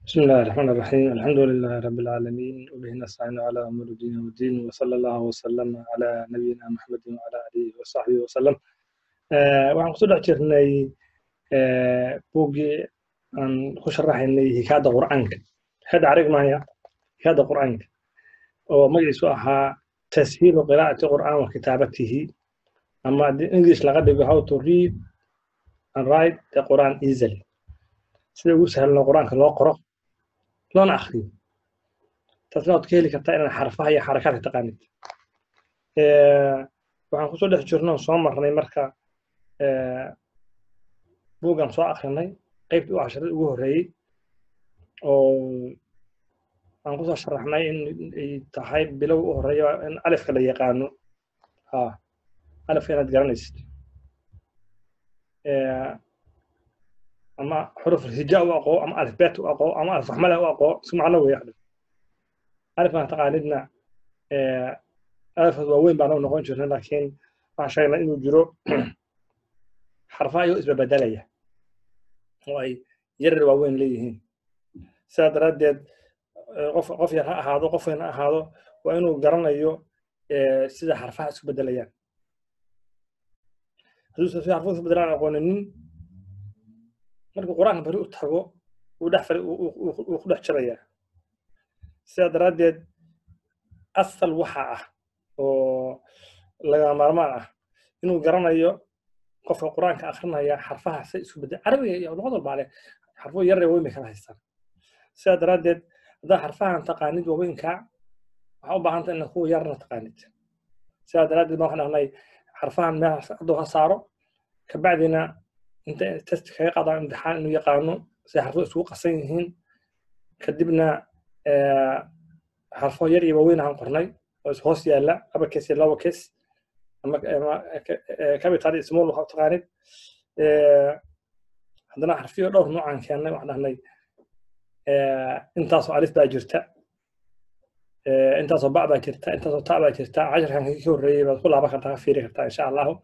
بسم الله الرحمن الرحيم الحمد لله رب العالمين وبه نستعين على أمور الدين والدين وصلى الله وسلم على نبينا محمد وعلى آله وصحبه وسلم آه waxaan kusoo dhex jirnay buuggii aan ku sharaxaynay hikaada qur'aanka hikaada carig mahaya hikaada qur'aanka oo magaciisu ahaa tashiilu qiraa'ati qur'aan wa kitaabatihi ama english laga dhigo how to read and write the quran easily sida ugu sahlan qur'aanka loo qoro loona akriyo taasna waad ka heli kartaa inaad xarfaha iyo xarakaadka taqaanid waxaan kusoo dhex jirno soo marnay marka buuggan soo akrinay qaybtii u casharada ugu horreeyey oo aan kusoo sharaxnay in ay tahay bilow u horreeya in alifka la yaqaano ha alifka inaad garanaysid ama xuruf hija u aqoo ama alifbeet u aqoo ama alif waxmale u aqoo isku macno weeye xadhan alifkan taqaanidna alifkaas waaweyn baan u noqon jirnay laakiin waxaan sheegnay inuu jiro xarfaha iyoo isbabeddelaya oo ay yarar waaweyn leeyihiin sidaa daraaddeed qof qof yar ha ahaado qof weyn ha ahaado waa inuu garanayo sida xarfaha isku beddelayaan hadduusan sida xarfuhu isku beddelaan aqooninin markuu qur-aanka bari u tago uu dhex fari uu ku dhex jirayaa sidaa daraaddeed asal waxa ah oo lagama maarmaan ah inuu garanayo qofka qur-aanka akrinaya xarfaha say isku bedel carabiga iyo luqad walbaa leh xarfuhu yarre weyn bay kala haystaan sidaa daraaddeed haddaa xarfahan taqaanid waaweynkaa waxaa u baahanta inaad kuwa yarna taqaanid sidaa daraaddeed baan waxaan dhahnay xarfahan meel hadduu ha saaro kabacdina inta test kaga qaadaan imtixaan inuu yaqaano si xarfuhu isugu qasan yihiin kadibna xarfo yar iyo waaweyn aan qornay oo is hoos yaalla laba kes iyo laba kes ama capital iyo small waxaa taqaanid haddana xarfiyo dhowr noocaan keennay waxaan dhahnay intaasoo alif baa jirta intaasoo ba baa jirta intaasoo ta baa jirta casharkan ka horreeyey baad ku laaban kartaa ka fiiri kartaa insha allahu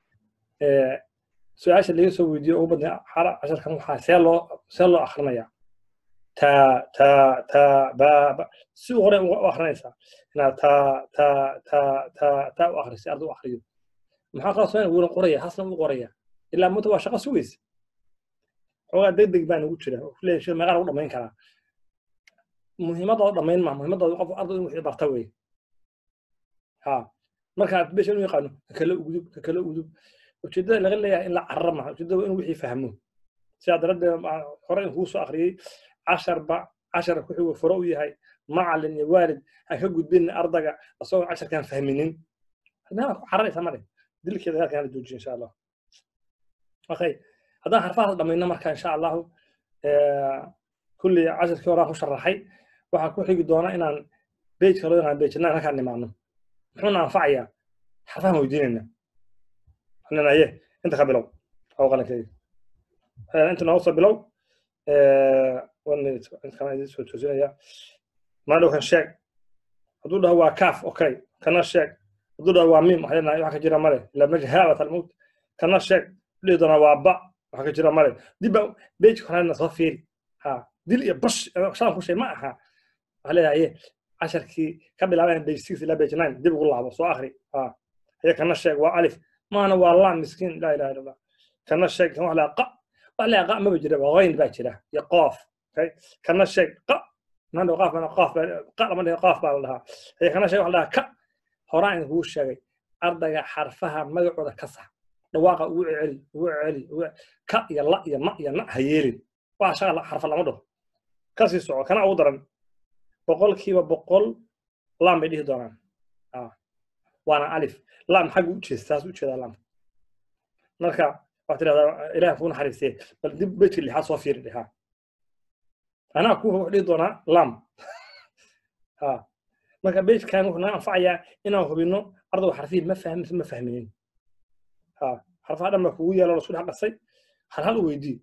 su-aasha laga soo weydiiyo ugu badnay casharkan waxaa see loo see loo akhrinayaa ta ta ta ba ba si hore u akrinaysaa inaad ta ta ta ta ta u akhrisi ardu u akhriyo maxaa kaloo soo wuuna qoraya hasna u qoraya ilaa muta waa shaqo sugaysa xoogaa degdeg baan ugu jira leeyahay shil meeqaa lagu dhamayn karaa muhiimadooda dhamayn maa muhiimadooda qof ardu in wixii barta wey ha markaa besha inuu yaqaano kakale ugudub kakale ugudub ujeedada laga leeyahay in la carara maha ujeedada inuu wixii fahmo sidaa daraaddeed hore in kuu soo akhriyey casharba cashar ku xigu furo u yahay macalin iyo waalid ha ka gudbin ardaga asagoo casharkaan fahminin meelaad ku cararaysa male dilkeeda halkaan la joojiyo insha allah okay haddaan xarfahaas dhamayno marka insha allahu kulli casharkii horaan ku sharaxay waxaa ku xigi doona inaan bejka loo yaqaan bej nine halkaan nimaano muxuuna anfacayaa xarfahan weydiinayna ananaye inta ka bilow oo qalankeyga inta nooga soo bilow one minute intaan idin soo toosinaya maadhow kan sheeg hadduu dhaho waa kaaf okay kana sheeg hadduu dhaho waa mim waxay lenahay waxa ka jira male ila meja haabat almowt kana sheeg dhihi doonaa waa ba waxa ka jira male dibba bejka horena soo fiiri ha dil iyo bash shaan ku shay ma aha waxaa leedahay casharkii ka bilaabayan bej six ilaa bej nine dib ugu laabo soo akri ha haya kana sheeg waa alif maana waa lam miskiin laa ilaha illa allah kana sheeg kan wax laa qa wax laa qa maba jira qayn baa jira iyo qoof kana sheeg qa nando qaaf bana qaaf qa lama dhihin qaaf baa la dhahaa haya kana sheeg wax la dhahaa ka horaan in kuu sheegay ardayga xarfaha magacooda ka sax dhawaaqa ugu celi ugu celi ka iyo la iyo ma iyo na ha yeelin waa shaqa xarfa lama dhaho kasii soco kana ugu daran boqolkiiba boqol lam bay dhihi doonaan waana alif lam xagga u jeestaas u jeedaa lam marka waxaad tidhahdaa ilaah kuu naxariistee bal dib bejka lixaad soo fiiri dhihaa anaa kuu wax dhihi doonaa lam ha marka bejkan wuxuu naga anfacayaa inaan hubino ardaygu xarfihii ma fahmin ma fahminin ha xarfaha dhan baa kugu yaalo lasku dhex qasay hal hal u weydii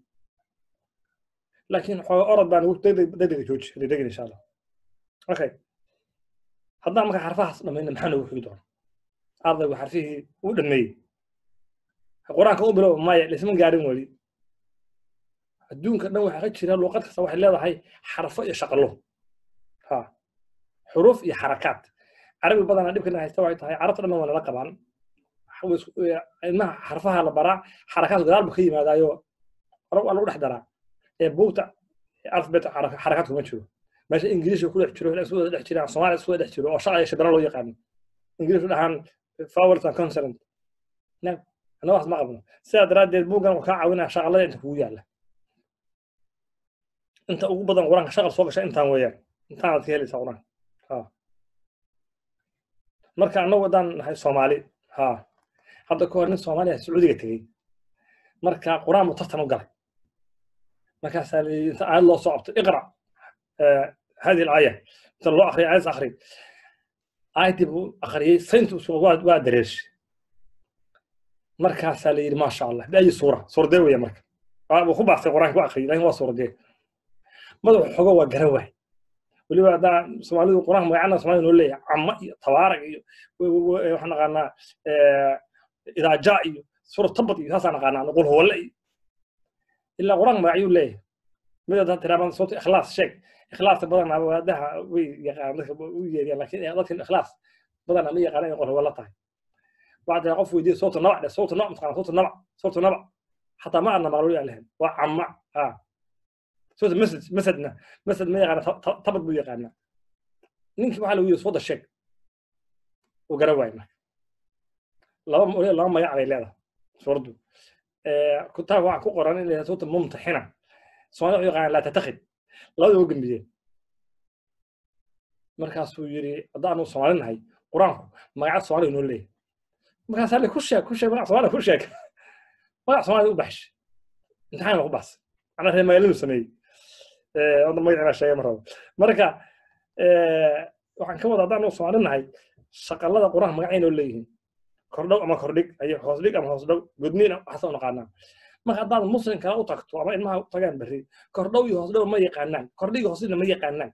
laakiin xooga orod baan degdega jooji degdegin insha allah okay haddaan marka xarfahaas dhamayna maxaa noogu xigi doona ardaygu xarfihii uu dhameeyey qur-aanka u bilow maya dhisma gaarin weli adduunka dhan waxaa ka jira luuqad kasta waxay leedahay xarfo iyo shaqalo ha xuruuf iyo xarakaad carabi badanaa dhibkana haysta waxay tahay carabta dhan waa nala qabaan ilmaha xarfaha la baraa xarakaad gadaal bu ka yimaadaayo waa lagu dhex daraa ee buugta alfabet xarakaad kuma jiro meesha ingiriiska ku dhex jiro isu wada dhex jiraan soomaaliya isu wada dhex jiro oo shaqa iyo shadara loo yaqaano ingiriisku dhahaan vowels and consonant annaga wax ma qabno sidaa daraaddeed buuggan wuxuu kaa caawinaya shaqalada inta kugu yaalla inta ugu badan qur-aanka shaqal soo gasha intaan weeyaan intaanaad ka helaysaa qur-aanka marka annagu haddaan nahay soomaali ha hadda ka hor nin soomaaliya sacuudiga tegey marka qur-aan buu tartan u galay markaasaa la inta aayad loo soo qabto iqra hadihi alaaya inta loo akriya aayad akri aayaddii buu akhriyey sayntu waa dareershay markaasaa la yidhi maasha allah biayi suura suurdee weya marka wuu ku baastay qur-aanka ku akhriyay lakin waa suurdee madaxu xogo waa garan waay weliba haddaa soomaalidu qur-aanka magacana soomaalida noo leeyahay cama iyo tabaarak iyo waxaan naqaanaa idaaja iyo suura tabad iyo saasaan naqaanaa qul huwalle iyo ilaa qur-aanka magacyuu leeyahay mid haddaa tiraabaan sababta ikhlaas sheeg ikhlaasta badanaa waadaha way yaqaan dadka u yeeriyaan laakiin dadkan ikhlaas badanaa ma yaqaana inay qul huwalle tahay بعد قف ويدي صوت النبع ده صوت النبع مثلا صوت النبع صوت النبع حتى ما عندنا مغلوب عليهم وعمع اه صوت مسد مسدنا مسد ما يغنى طبط بو يغنى نينك waxa lagu yiri soo dashay oo garawayna laba moolee laba magac ay leedahay suuradu ee ku taa waxa ku qoran in la soo mumtaxina soo yaqaan la tatakhid laba oo gambiyeen markaasuu yiri haddaanu soomaalinahay qur-aanku magaca soomaaliga noo leeyahay markaas hale ku sheeg ku sheeg magac soomaaliya ku sheeg magac soomaaliya u baxsh imtixaan ku baxs macnaa reer magaaladu sameeyey wada magacina sheegay mar rabo marka waxaan ka wada haddaan soomaali nahay shaqalada qur-aanka magacaynoo leeyihiin kordhow ama kordhig ay hoos dhig ama hoos dhow gudniin waxaas u naqaanaa marka haddaad muslim kale u tagto ama ilmaha u tagaan berri kordhow iyo hoos dhow ma yaqaanaan kordhig iyo hoos dhigna ma yaqaanaan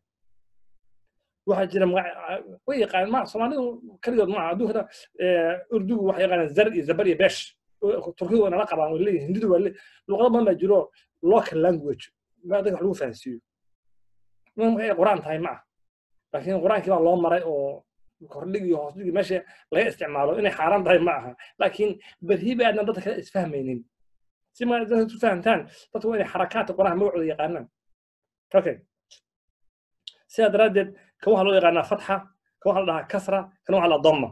waxaa jira way yaqaan ma soomaalidu kaligood maaha adduunkana urdugu waxay yaqaanaan zar iyo zabar iyo besh turkidu waa nala qabaan way leeyihin hindidu waa luqado badan baa jiro local language baa dadka wax lagu fahansiiyo markay qur-aan tahay ma ah laakiin qur-aankii baa loo maray oo kordhig iyo hoosdhig meesha laga isticmaalo inay xaaraan tahay ma aha laakiin berhi ba aadna dadka kale isfahmaynin si ma dadka isu fahamtaan dadku waa inay xarakaadka qur-aanka magacooda yaqaanaan okay sidaa daraaddeed kan waxaa loo yaqaanaa fatxa kan waxaa la dhahaa kasra kan waxaa la doma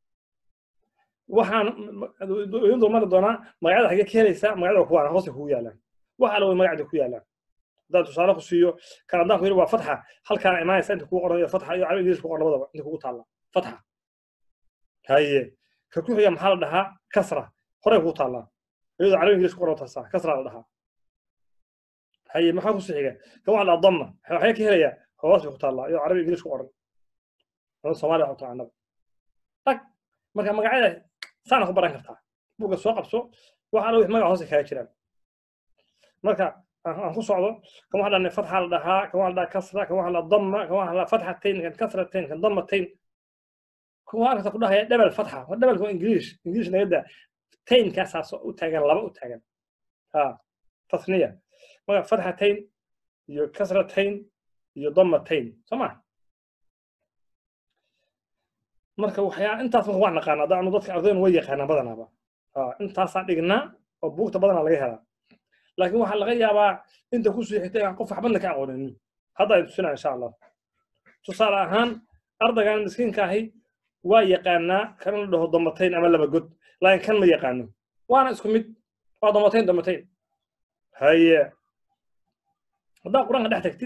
waxaan idin dulmari doonaa magacyada xagee ka helaysaa magacyada kuwaan hoosta kugu yaalaan waxa la way magacda ku yaalaan haddaan tusaale ku siiyo kan haddaan ku yidhi waa fatxa halkaan imaanaysa inta kugu qoran fatxa iyo carabi ingiriis ku qoran labadaba inta kugu taalla fatxa haye ka ku xiga maxaa la dhahaa kasra horey kugu taallaa iyadoo carabi ingiriis ku qoran taasaa kasra la dhahaa haye maxaa kusii xiga kan waxaa la dhahaa doma waxay ka helayaa hoos bay ku taallaa iyadoo carabi ingiriis ku qoran ama soomaaliya waxu taqaanaba tag marka magacyada saana ku baran kartaa buugga soo qabso waxa alla wix magac hoose kaga jiraan marka aan ku socdo kan waxaa dhahnay fatxa la dhahaa kan waxaa la dhahaa kasra kan waxaa la dama kan waxaa la fatxatayn kan kasratayn kan damatayn kuwa arkata ku dhahaya dhebel fatxa waa dhebelka waa ingiriish ingiriish naga daa taynkaasaas u taagan laba u taagan ha tasniya marka fatxatayn iyo kasratayn iyo damatayn soo ma marka waxyaa intaas marka waa naqaana hadda anu dadka ardaydan way yaqaanaan badanaaba intaasaa dhignaa oo buugta badanaa laga helaa laakiin waxaa laga yaabaa inta ku sii xigta inaan qof waxbadna ka aqoonin hadda ay tusinaa insha allah tusaale ahaan ardaygan miskiinka ahi waa yaqaanaa kan la dhaho damatayn ama laba god laakiin kan ma yaqaano waana isku mid waa damatayn damatayn haye haddaa qur-aanka dhex tagtid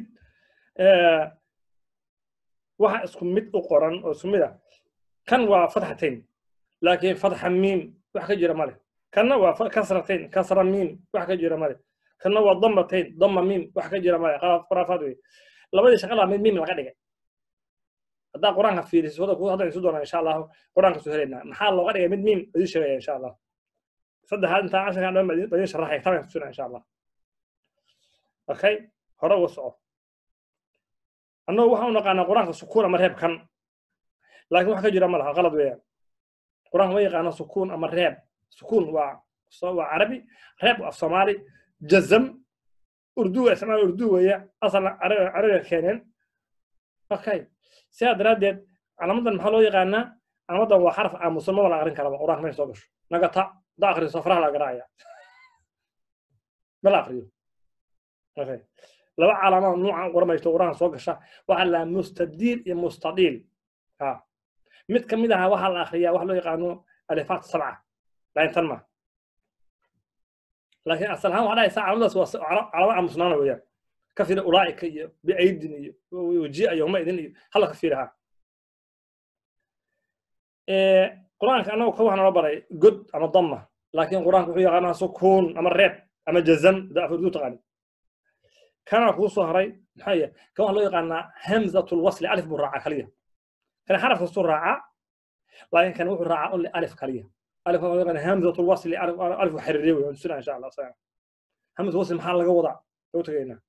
waxa isku mid u qoran oo isku mid ah kan waa fatxatayn laakiin fatxa miim wax ka jira male kanna waa kasratayn kasra miim wax ka jira male kanna waa damatayn dama miim wax ka jira male khuraafaad wey labadii shaqalaa mid miim laga dhigay haddaa qur-aanka fiiriso hadda isu doonaa insha allahu qur-aanka soo helaynaa maxaa looga dhigay mid miim idin sheegaya insha allah saddexaad intaa casharkan dhan badin sharaxay kitaabkan tusina insha allah okay hore uga soco annagu waxaan u naqaanaa qur-aanka sukuun ama reeb kan laakiin wax ka jira ma laha qalad weeyaan qur-aanka ma yaqaano sukuun ama reeb sukuun waa waa carabi reeb af soomaali jazam urduga isticmaal urdu weeye asalna carabiga keeneen okay sidaa daraaddeed calaamadan maxaa loo yaqaanaa calaamadan waa xaraf aamusan maba la aqrin karaba quraanka meesha soo gasho nagata da akriso faraha la garaacaya ma la akriyo okay laba calaamad nuucan qoramaysto quraanka soo gasha waxaa la mustadiil iyo mustadiil ha mid ka mid aha waxaa la akriyaa waxa loo yaqaano alifaat sabca laakiin tan ma laakiin asal ahaan waxaa dhahaysaa calaamadaas waa calaamad aamusnaana weeyaan ka fiira ulaa'ika iyo biaydin iyo waji'a yowma idin iyo hala ka fiiraha qur-aanka annagu ka waxaa nala baray god ama damma laakiin qur-aanka wuxuu yaqaanaa sukuun ama reeb ama jazam da afurdu taqaani kana kuu soo haray maxaa yahay kan waxaa loo yaqaanaa hamzatul wasli alif buu raacaa kaliya kan xaraf kastuu raacaa laakiin kan wuxuu raacaa only alif kaliya alif waxaa loo yaqaanaa hamzatul wasli alif xiriiriye wey tusina insha allah hamzatul wasli maxaa laga wadaa lagu tagaynaa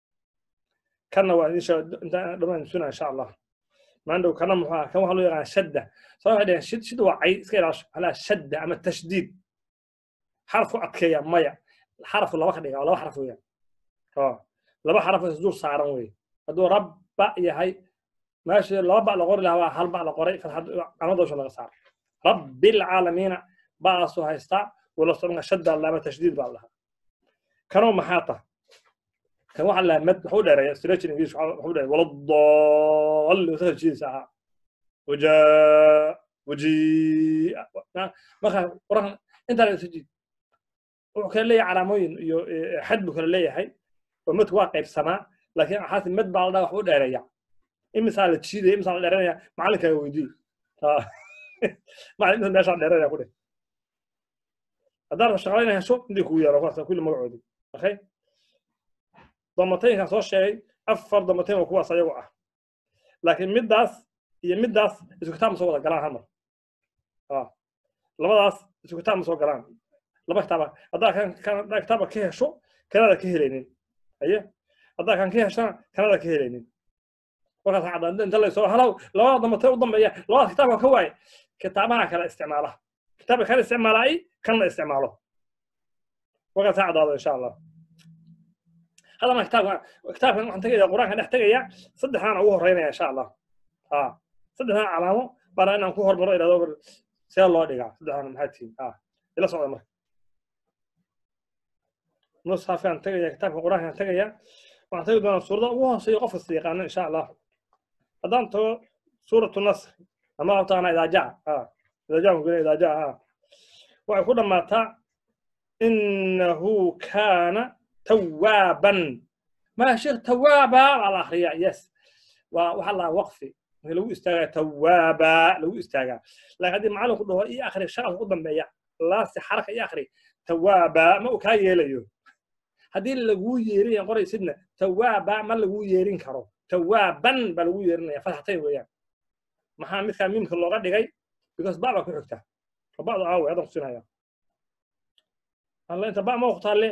kanna waa insha dhamaan tusina insha allah maandhow kana muxuu ah kan waxaa loo yaqaanaa shadda saa waxay dhaheen shid shid waa cay iska ilaasho halaa shadda ama tashdiid xarafku adkeeya maya xarafku laba ka dhiga laba xaraf weeyaan laba xaraf isdul saaran wey hadduu rabba yahay meesha laba ba la qori lahaa waa hal ba la qoray calamadosha laga saaro rabbilcaalamiina ba'aasuu haystaa wala soconka shadda lama tashdiid baa lahaa kanoo maxaa tah kan waxa la mad wuxuu dheereeya stretching english wuxuu dheereeya wala dalli wasa jiidisa ahaa wajaa wajii marka qoran intaa la jiid wuxuu kala leeyahay calaamooyin iyo xad buu kala leeyahay oo madku waa qaybsamaa laakiin xaasi mad baa la dhaha waxbuu dheereeya imisaa la jiidaya imisaa la dheeranaya macalinkaaga weydii macalin imisa meeshaa dheeranaya ku dheh haddaad shaqalayna hesho intii kugu yeelo kuwaas kulli magacoodii okay damataynkan soo sheegay afar damatayn oo kuwaas ayagu ah laakiin middaas iyo middaas isku kitaab ma soo wada galaan hal mar labadaas isku kitaab ma soo galaan laba kitaaba haddaa kan kan kitaaba ka hesho kanada ka helaynin aye haddaa kan ka heshana kanada ka helaynin markaas cadaan inta laysoo halow labada damatay u dambeeya labadaas kitaabka ka waaye kitaabaha kala isticmaala kitaabka kala isticmaala ay kanna isticmaalo markaas ha caddaado insha allah هذا كتاب كتاب waxaan tagayaa quraanka dhex tagayaa saddexdan ugu horeynaya insha allah ha saddexdan calaamo bana inaan ku hormaro iraado see loo dhigaa saddexdan maxaa tihiin ha ila socda marka musxafkaan tagayaa kitaabka quraankaan tagayaa waxaan tagi doonaa suurada ugu hooseeya qof kasta yaqaano insha allah haddaan tago suuratu nasr ama taqaana idaa jaca ha idaa jaca kugena idaa jaca ha waxay ku dhammaataa innahu kaana توابا ما شيخ توابا على اخريا يس وحال الله وقفي لو استاغا توابا لو استاغا لكن هذه معلم كله اي اخري شغل قدام بيا لا سي حركه اي اخري توابا ما كا يليو هذه لغو ييرين قري سيدنا توابا ما لغو ييرين كرو توابا با لغو ييرين فتحتين ويان maxaa midkaa miimka looga dhigay because ba baa ku xigta bacdu aawe adan kusinaya alla inta ba ma waqtaalle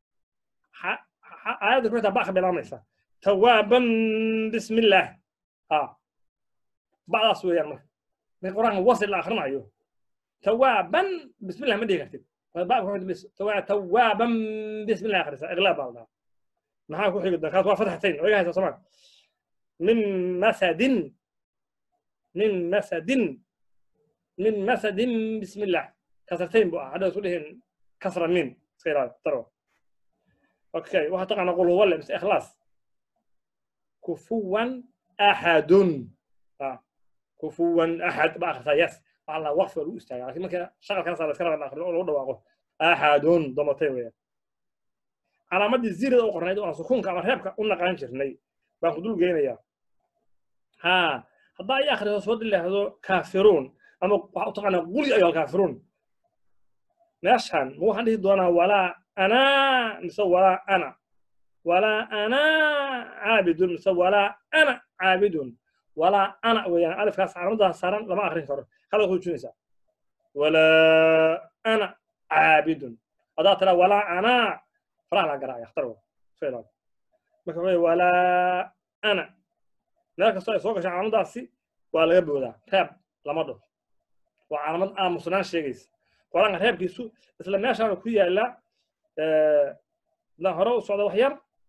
aayadda ku xitaa ba ka bilaamaysa tawaaban bismi illaah ha bacdaas weeyaan marka marka qur-aanka wasil la akhrinayo tawaaban bismi illah ma dhihi kartid tawaaban bismi illah akhrisa iqlaab baa la maxaa ku xigi kaas waa fatxatayn oo iga haysa somaa min masadin min masadin min masadin bismi illah kasartayn bu ah hadda isku dhihin kasra min iska ilaali tarwa اوكي واحد طبعا اقول هو ولا بس اخلاص كفوا احد اه كفوا احد باخر يس والله وقف الاستاذ لكن ما شغل كان صار كلام اخر لو دواقه احد ضمتين ويا علامات الزير او قرنيد او سكون كما ريبك قلنا قان جرني بان خدول جينيا ها هذا يا اخر سود اللي هذو كافرون اما طبعا قولي ايها الكافرون ناشان مو حد دونا ولا أنا mise ولا أنا ولا أنا عابد mise ولا أنا عابد ولا أنا ويان ألف كاس عرمضها صارن لما أخرين كرر هذا هو جنسا ولا أنا عابد هذا ترى ولا أنا فرح لا قراءة يختاروا فعلا مكمل ولا أنا لكن صار سوق عشان عرمضها سي ولا يبغى ذا تاب لما ده وعرمض أنا مصنع شيء قرآن غير كيسو بس لما يشعر كويا لا لا هرو صعد وحير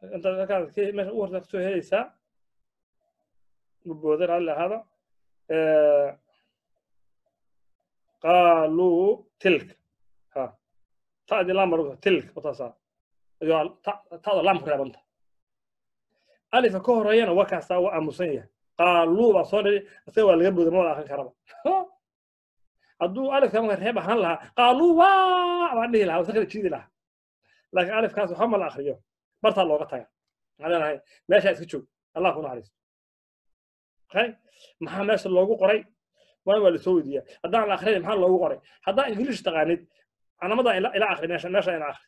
انت كان كي مش ورد كسو هيسا بودر على هذا آه قالوا تلك ها تادي لامر تلك وتصا يقول تاد لامر يا بنت ألف كهريان وكاسا وأمسية قالوا بصوري سوى اللي قبل ما آخر كربا hadduu alifka reeb ahaan lahaa qaaluu waa baan dhihi lahaa wasaqda jiidi lahaa laakiin alifkaas waxa ma la akriyo bartaa looga taga maxaa leenahay meesha iska joog allah ku naxariisto okay maxaa meesha loogu qoray waa waa lasoo weydiiyaa haddaan la akrinay maxaa loogu qoray haddaan ingiliish taqaanid canamada ila akri meesha meesha ina akri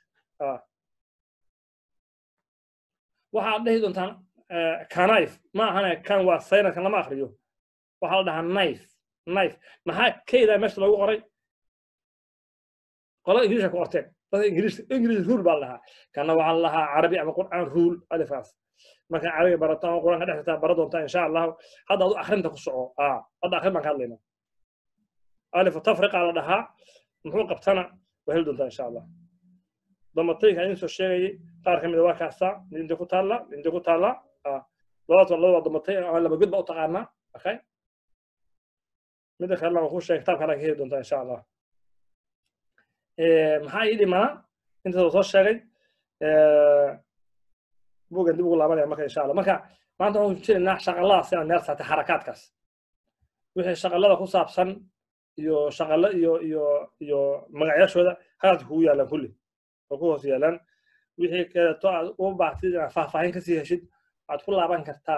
waxaad dhihi doontaan kanayf ma ahane kan waa saynadkan lama akriyo waxaa la dhahaa knife knife maxaa keydaa meesha loogu qoray qolada ingiliishka ku qorteen dadka ingiliis ingiliis rule baa la dhahaa kana waxaa la dhahaa carabi ama qur'aan rule alifkaas marka carabiga barato ama qur'aanka dhex jirtaa bara doontaa insha allahu hadda adu akrinta ku soco aa hadda akrin baan ka hadlaynaa alifu tafriqa la dhahaa muxuu qabtana waa heli doontaa insha allah damatayka idin soo sheegayay qaar ka mid a waa kaasaa midinta ku taalla midinta ku taalla labadaas waa labada damatay ama laba god baa u taqaanaa okay midda kalena waan kuu sheegay kitaab kale ka heli doontaa insha allah maxaa ii dhimanaa intaas soo sheegay bugan dib ugu laabanaya marka insha allah marka maanta waxaan jiraynaa shaqaladaas inaan meel saartay xarakaadkaas wixii shaqalada ku saabsan iyo shaqalo iyo iyo iyo magacyashooda halkaas kugu yaalaan kulli oo ku hoos yaalaan wixii kaleeto aad u baahtid inaad faahfaahin kasii heshid waxaad ku laaban kartaa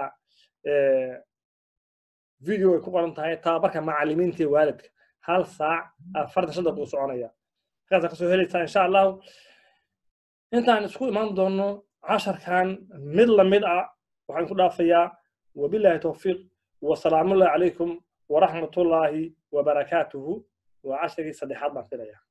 video ay ku qoran tahay tababarka macallimiinta iyo waalidka hal saac afartan shan daqiiqo soconaya halkaasa kasoo helaysaa insha allahu intaan isku imaan doono casharkan mid lamid ah waxaan ku dhaafayaa wabillahi towfiiq wasalaamullahi calaykum waraxmatullaahi wabarakaatuhu waa casharkii saddexaad baan filaya